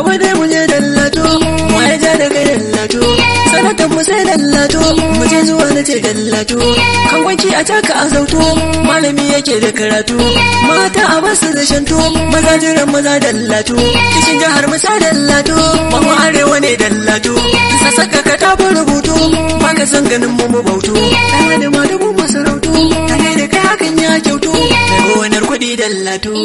gaba dai mu je dallato mu ya ja daga dallato sanatan mu sai dallato mu je zuwa na ce dallato kan wanki a taka a zauto malami yake da karatu mata a basu da shanto maza jiran maza dallato kishin jihar mu sa dallato mu arewa ne dallato sassaka ka tafi rubutu baka san ganin mu mu bautu dan da ma dubu masarautu ta kai da kai hakan ya kyautu daga gonar kuɗi dallato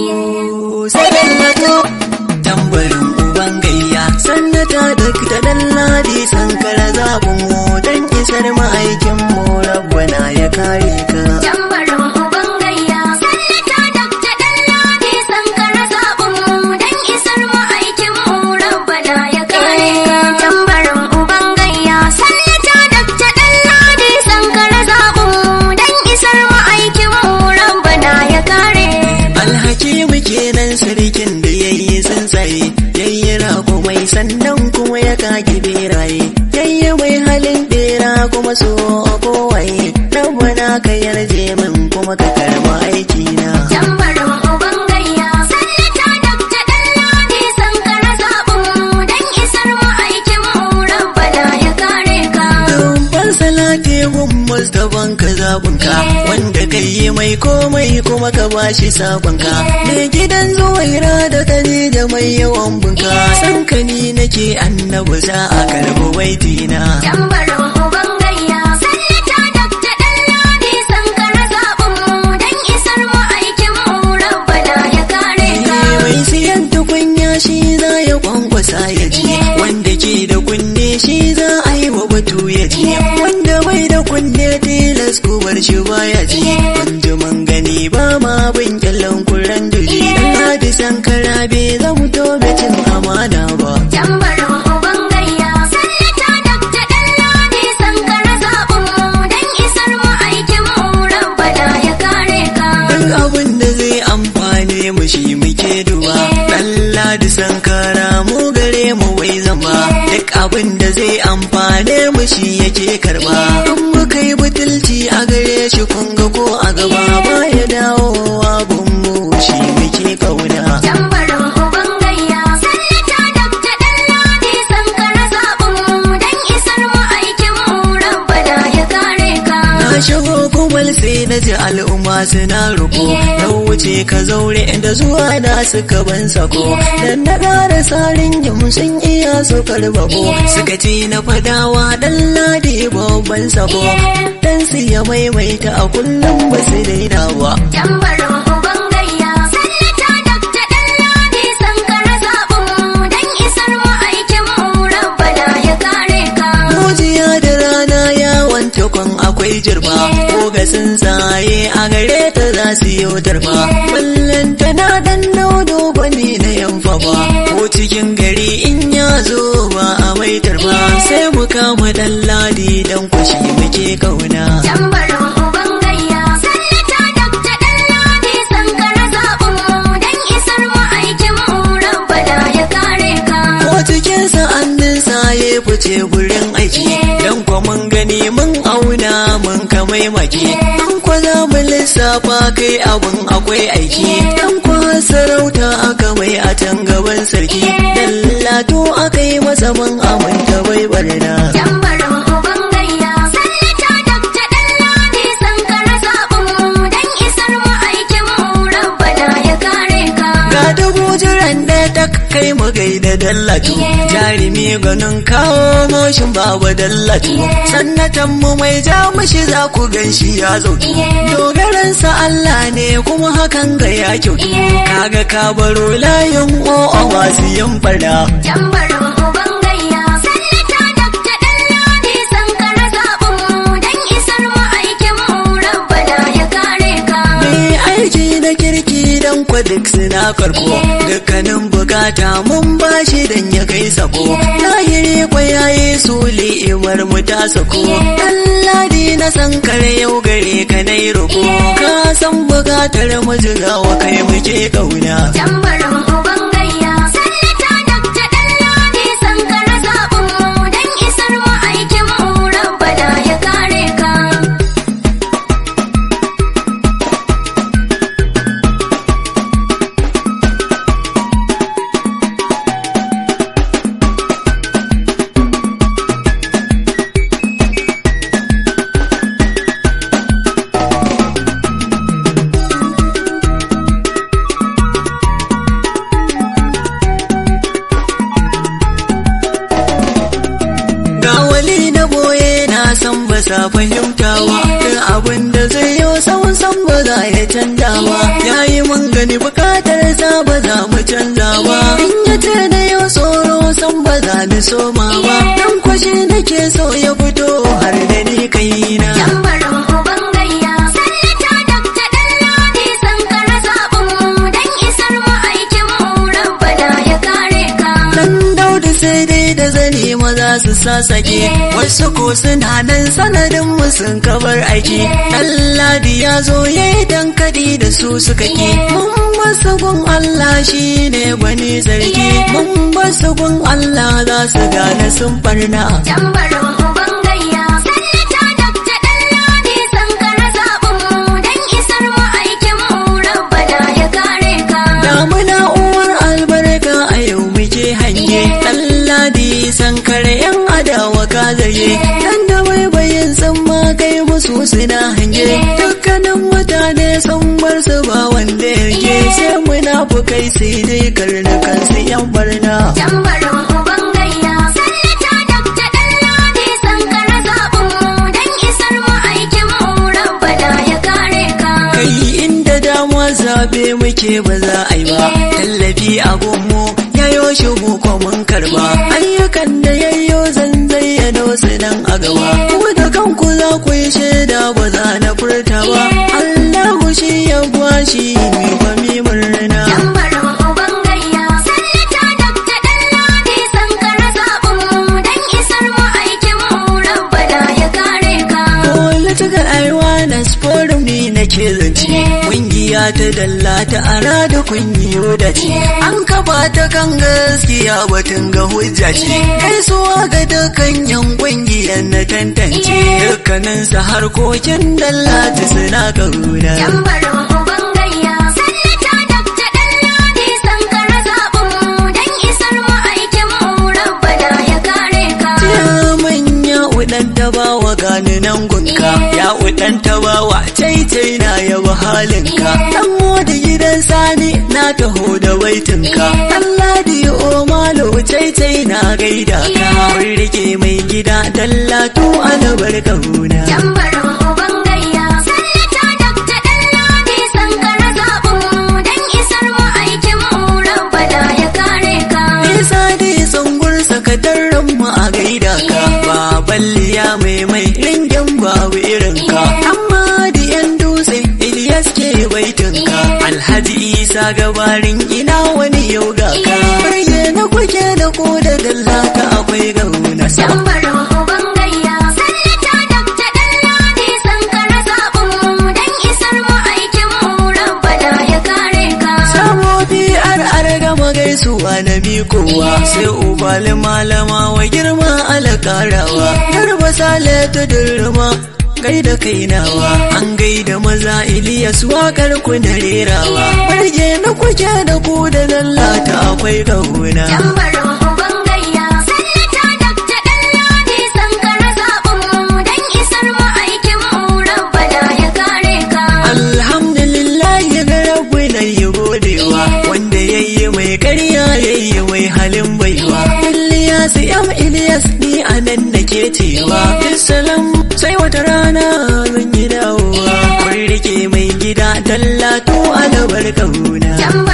sai dallato tambarin uban gayya sannata da ta dalladi sankara zaɓin mu dan isar ma'aikin mu rabbana ya kare ka Tambarin uban gayya, sallata Dakta Ɗanladi Sankara zaɓin mu don isar ma'aikin mu Rabbana ya kare ka. Tambarin uban gayya, sallata Dakta Ɗanladi Sankara zaɓin mu don isar ma'aikin mu Rabbana ya kare. alhaki muke nan sarkin da yayi tsuntsaye yayi rago mai sannan kuma ya kage beraye yayi mai halin bera kuma so kowaye rabbana ka yarje min kuma ka karba aiki na Tambarin uban gayya, sallata Dakta Ɗanladi Sankara zaɓin mu don isar ma'aikin mu Rabbana ya kare ka. Rumfan salate gun Mustapha ka zaɓinka wanda ka yi mai komai kuma ka bashi sabonka. Mai gidan zuwaira da kani da mai yawan bunka. San ka ni nake annabi za a karɓi baitina. Tambarin uban gayya, sallata Dakta Ɗanladi Sankara zaɓin mu don isar ma'aikin mu Rabbana ya kare ka. Mai siyan tukunya shi za ya kwankwasa ya ji. Wanda ke da kunne shi za a yi wa batu ya ji. Wanda bai da kunne tilas ku bar shi baya ji. Kun ji man gani ba ma bin kyallon kuran duji. Hadi sankara bai zama tobe cin amana ba. Tambarin uban gayya, sallata Dakta Ɗanladi Sankara zaɓin mu don isar ma'aikin mu Rabbana ya kare ka. Duk abin da zai amfane mu shi muke duba. Allah da sankara mu gare mu bai zama. Duk abin da zai amfane mu shi yake karba. In muka yi butulci a gare shi kun ga ko a gaba ba ya dawowa gun mu shi muke kauna. Tambarin uban gayya, sallata Dakta Ɗanladi Sankara zaɓin mu don isar ma'aikin mu Rabbana ya kare ka. Na shigo kumal sai na ji al'umma suna roƙo na wuce ka zaure inda zuwa na suka ban sako dan na ƙara sarin yin sun iya su karbako suka ce na fadawa dan ladi babban sako dan su ya maimaita a kullum ba su daina ba. Tambarin uban gayya, sallata Dakta Ɗanladi Sankara zaɓin mu don isar ma'aikin mu Rabbana ya kare ka. Mujiya da rana yawon takwan akwai jirba ko ga tsuntsaye a gare ta za su yi tarfa ballan tana dan daudo gwani na yamfa ba ko cikin gari in ya zo ba a mai tarfa sai mu kama dan ladi dan kwashi muke kauna Tambarin uban gayya, sallata Dakta Ɗanladi Sankara zaɓin mu don isar ma'aikin mu Rabbana ya kare ka. ko cikin sa'annin saye fice gurin aiki dan kwa mun gani mun auna mun kamai maki dan kwa za mu lissafa kai abun akwai aiki dan kwa sarauta aka mai a can gaban sarki dallato aka yi masa mun aminta bai barna Tambarin uban gayya, sallata Dakta Ɗanladi Sankara zaɓin mu don isar ma'aikin mu Rabbana ya kare ka. ga dubu jiran da ta kai mu gaida dallatu jarumi ganin kawo moshin babu dallatu sannatan mu mai ja mushi za ku gan shi ya zautu dogaransa Allah ne kuma hakan ga ya kyautu kaga ka baro layin o'o masu yin fada Tambarin uban gayya, sallata Dakta Ɗanladi Sankara zaɓin mu don isar ma'aikin mu Rabbana ya kare ka. mai aiki da kirki dan kwa duk suna karko dukkanin bukata mun bashi dan ya kai sako lahiri kwa yayi suli imar mu ta sako Allah na san kare yau gare ka nai roko ka san bukatar mu jigawa kai muke kauna Tambarin uban gayya, sallata Dakta Ɗanladi Sankara zaɓin mu don isar ma'aikin mu Rabbana ya kare ka. ba sa fahimtawa duk abin da zai yi san san ba za ya canja ba yayi mun gani bukatar sa ba za mu canza ba in ya ce da yau tsoro san ba za ni soma ba dan kwashi nake so ya fito har da ni kaina Tambarin uban gayya Sallata Dakta Ɗanladi Sankara zaɓinmu don isar mu aikinmu Rabbana ya kare ka. Dan daudu sai dai da zani maza su sasake wasu ko suna nan sanadin mu sun kabar aiki Dan ladi ya zo ya yi dankali da su suka ke mun basu gun Allah shi ne bani zargi mun basu gun Allah za su gane sun farna Tambarin uban gayya Sallata Dakta Ɗanladi Sankara zaɓinmu don isar mu aikinmu Rabbana ya kare ka. Damuna uwar albarka a yau muke hange Dan ladi sankare yan adawa ka zage Dan da baibayin sun ma kai musu suna hange Dukkanin mutane sun bar su ba wanda yake Sai munafukai sai dai karnukan su yan barna Tambarin uban gayya Sallata Dakta Ɗanladi Sankara zaɓinmu don isar mu aikinmu Rabbana ya kare ka. Kai inda dama zabe muke ba za a yi ba Tallafi a gunmu yayo shi mu ko mun karba Ayyukan da yayyo zan zayyano su nan a gaba Ku da kanku za ku yi shaida ba za na furta ba Allahu shi ya bashi mi ba mi murna Tambarin uban gayya Sallata Dakta Ɗanladi Sankara zaɓinmu don isar mu aikinmu Rabbana ya kare ka. Political awareness forum ne nake zance Kungiya ta dalla ta ara da kungiyo da ce An kafa ta kan gaskiya batun ga hujja ce Gaisuwa ga dukkan yan kungiyar na tantance Dukkanin su harkokin dalla ta suna kauna Tambarin uban gayya Sallata Dakta Ɗanladi Sankara zaɓinmu don isar mu aikinmu Rabbana ya kare ka. Ya manya udan ta bawa gani nan gunka Ya udan ta bawa caitai na yaba halinka Dan da gidan sani na taho da baitinka Allah di o malo caitai na gaida ka Mun rike mai gida dallatu albarka huna Tambarin uban gayya Sallata Dakta Ɗanladi Sankara zaɓinmu don isar mu aikinmu Rabbana ya kare ka. Isa dai tsungur sakataren mu a gaida ka Baballiya mai mai ringin babu irinka Amma da yan dutse Ilyas ke baitinka Alhaji Isa gabarin ina wani yau ga ka Barge na kuke da ko da dallaka akwai gauna sa Tambarin uban gayya Sallata Dakta Ɗanladi Sankara zaɓinmu don isar mu aikinmu Rabbana ya kare ka. Samobi ar ar gama gaisuwa na mikowa sai ubali malama wa girma alakarawa garba sale ta durma gaida kainawa an gaida maza Iliyas wakar ku na rerawa barge na kuke da ku da lallata akwai gauna Tambarin uban gayya Sallata Dakta Ɗanladi Sankara zaɓinmu don isar mu aikinmu Rabbana ya kare ka. Alhamdulillah ya ga rabu na yi godewa wanda ya yi mai karya ya yi mai halin baiwa. Ilyas yam Ilyas ni a nan da ke cewa. Salam sai wata rana zan yi dawowa. Kun rike mai gida dallatu albarka huna. Tambarin